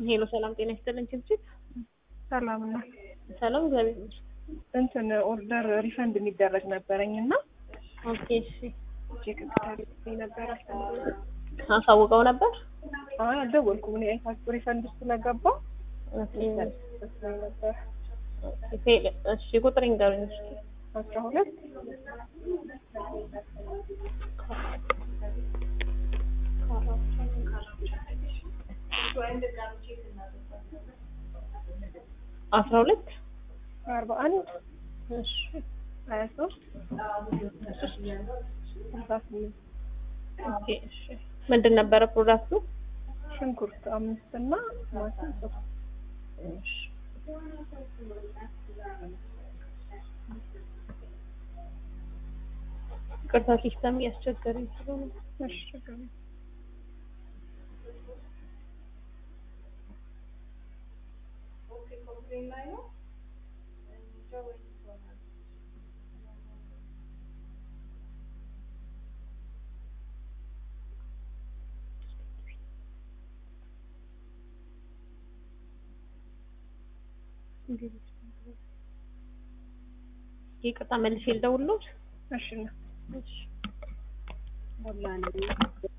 ሄሎ ሰላም ጤና ይስጥልን ችብችብ ሰላም ነው። ሰላም እግዚአብሔር ይመስገን። እንትን ኦርደር ሪፈንድ የሚደረግ ነበረኝ እና ኦኬ እሺ ቼክ እንድታደርግልኝ ነበር። አሳውቀው ነበር አይ አልደወልኩም። እኔ አይታችሁ ሪፈንድ ስለገባ ኦኬ መስሎኝ ነበር። ፌል እሺ ቁጥር ይንገሩኝ እስኪ አስራ ሁለት አስራ ሁለት አርባ አንድ እሺ ሀያ ሶስት ስልሳ ስምንት ኦኬ እሺ ምንድን ነበረ ፕሮዳክቱ? ሽንኩርት አምስት እና ቲማቲም ሶስት እሺ ቅርታ ሲስተም እያስቸገረኝ ስለሆነ እሺ ችግር የለም። ይቅርታ መልሼ ልደውልልዎት? እሺ ነው እሺ ሞላ ነው